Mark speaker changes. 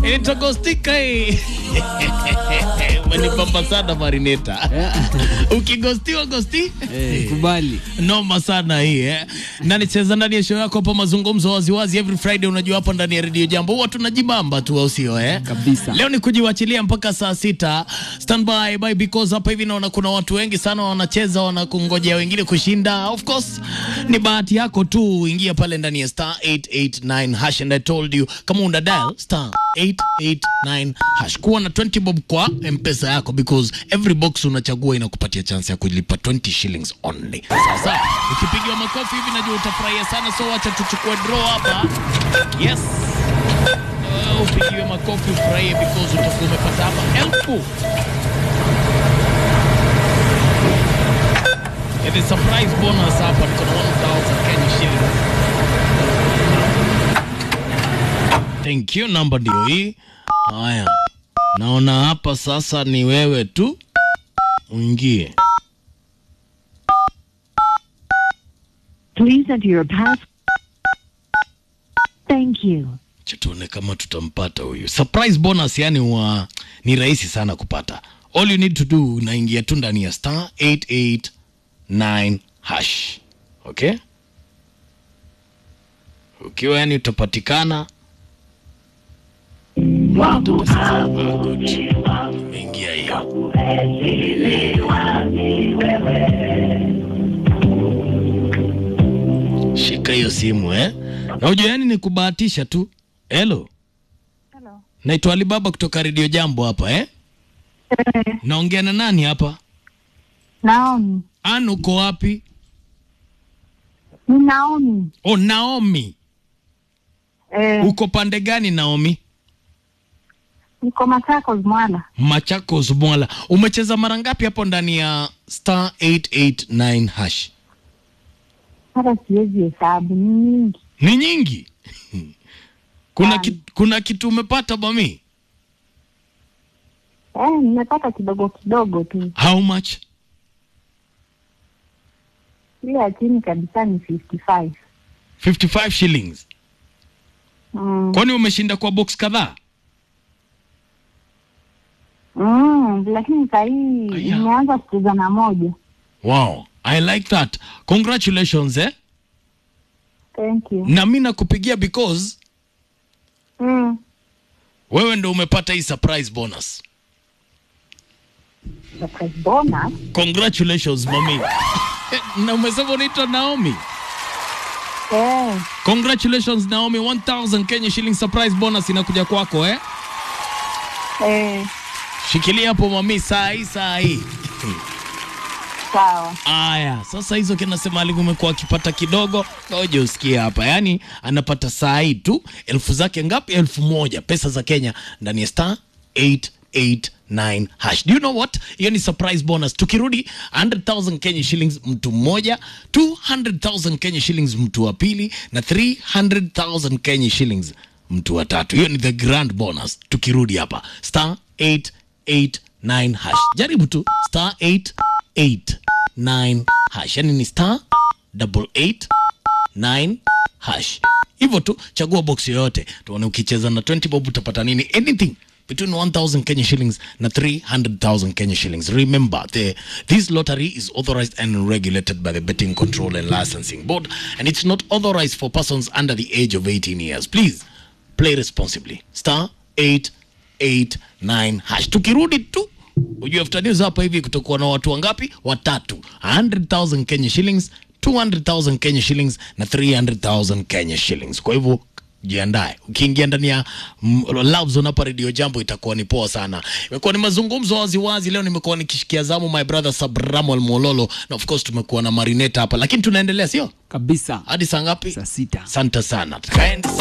Speaker 1: itagostika hii umenipamba sana marineta ukigostiwa gosti
Speaker 2: Eh, kubali
Speaker 1: noma sana hii eh. na nicheza ndani ya show yako hapa mazungumzo waziwazi every friday unajua hapa ndani ya redio jambo huwa tunajibamba tu au sio eh?
Speaker 2: Kabisa.
Speaker 1: leo ni kujiwachilia mpaka saa sita standby by because hapa hivi naona kuna watu wengi sana wanacheza wanakungojea wengine kushinda of course ni bahati yako tu ingia pale ndani ya star 889 hash and i told you kama una dial star 889 hash kuwa na 20 bob kwa mpesa yako because every box unachagua inakupatia chance ya kulipa 20 shillings only sasa ukipigiwa makofi hivi najua utafurahia sana so wacha tuchukue draw hapa yes Uh, upigiwe makofi ufurahie because utakuwa umepata hapa elfu It is surprise bonus hapa niko na 1000 Kenya shillings. Thank you, namba ndio hii. Haya, naona hapa sasa ni wewe tu uingie.
Speaker 3: Please enter your pass. Thank you.
Speaker 1: Acha tuone kama tutampata huyu surprise bonus. Yani wa ni rahisi sana kupata. All you need to do unaingia tu ndani ya star 889 hash. Okay, ukiwa yani utapatikana ingia hiyo shika hiyo simu eh, na ujue yani ni kubahatisha tu. Hello,
Speaker 3: Hello.
Speaker 1: naitwa Alibaba kutoka redio Jambo hapa eh. Naongea na nani hapa?
Speaker 3: Naomi.
Speaker 1: An, uko wapi?
Speaker 3: Ni Naomi.
Speaker 1: Oh, Naomi.
Speaker 3: Eh,
Speaker 1: Uko pande gani Naomi?
Speaker 3: niko Machakos Mwala.
Speaker 1: Machakos Mwala. Umecheza mara ngapi hapo ndani ya star 889 hash?
Speaker 3: Hata siwezi hesabu, ni nyingi.
Speaker 1: Ni nyingi. kuna,
Speaker 3: Sana.
Speaker 1: ki, kuna kitu umepata bami?
Speaker 3: Eh, nimepata kidogo kidogo tu.
Speaker 1: How much?
Speaker 3: Ile ya chini kabisa ni 55.
Speaker 1: 55 shillings.
Speaker 3: Mm.
Speaker 1: Kwani umeshinda kwa box kadhaa?
Speaker 3: Mm, lakini saa hii
Speaker 1: Aya.
Speaker 3: nimeanza kucheza na moja.
Speaker 1: Wow, I like that. Congratulations eh.
Speaker 3: Thank you.
Speaker 1: Na mimi nakupigia because
Speaker 3: Mm.
Speaker 1: wewe ndo umepata hii surprise bonus.
Speaker 3: Surprise bonus.
Speaker 1: Congratulations mami. na umesema unaitwa Naomi.
Speaker 3: Eh,
Speaker 1: Congratulations Naomi, 1000 Kenya shilling surprise bonus inakuja kwako eh.
Speaker 3: eh,
Speaker 1: Shikilia hapo mami, saa hii saa hii.
Speaker 3: sawa.
Speaker 1: Aya, sasa hizo kinasema aligu umekuwa akipata kidogo, ngoja usikie hapa. Yaani anapata saa hii tu elfu zake ngapi? Elfu moja pesa za Kenya ndani ya star 889 hash. Do you know what? Hiyo ni surprise bonus. Tukirudi 100,000 Kenya shillings mtu mmoja, 200,000 Kenya shillings mtu wa pili na 300,000 Kenya shillings mtu wa tatu. Hiyo ni the grand bonus. Tukirudi hapa star 889 hash. Jaribu tu star 889 hash. Yani ni star double eight 9 hash. Hivyo tu chagua box yoyote, tuone ukicheza na 20 bob utapata nini. Anything between 1000 Kenya shillings na 300,000 Kenya shillings. Remember, the, this lottery is authorized and regulated by the Betting Control and Licensing Board and it's not authorized for persons under the age of 18 years. Please play responsibly. Star 889 hash. Tukirudi tu ujue after news hapa hivi kutokuwa na watu wangapi? Watatu. 100,000 Kenya shillings 200,000 Kenya shillings na 300,000 Kenya shillings. Kwa hivyo jiandae, ukiingia ndani ya mm, Love Zone hapa Radio Jambo itakuwa ni poa sana. Imekuwa ni mazungumzo waziwazi. Leo nimekuwa nikishikia zamu my brother Sabramuel Mololo na of course tumekuwa na Marineta hapa, lakini tunaendelea, sio
Speaker 2: kabisa
Speaker 1: hadi saa ngapi?
Speaker 2: saa sita
Speaker 1: Asante sana, tukaenda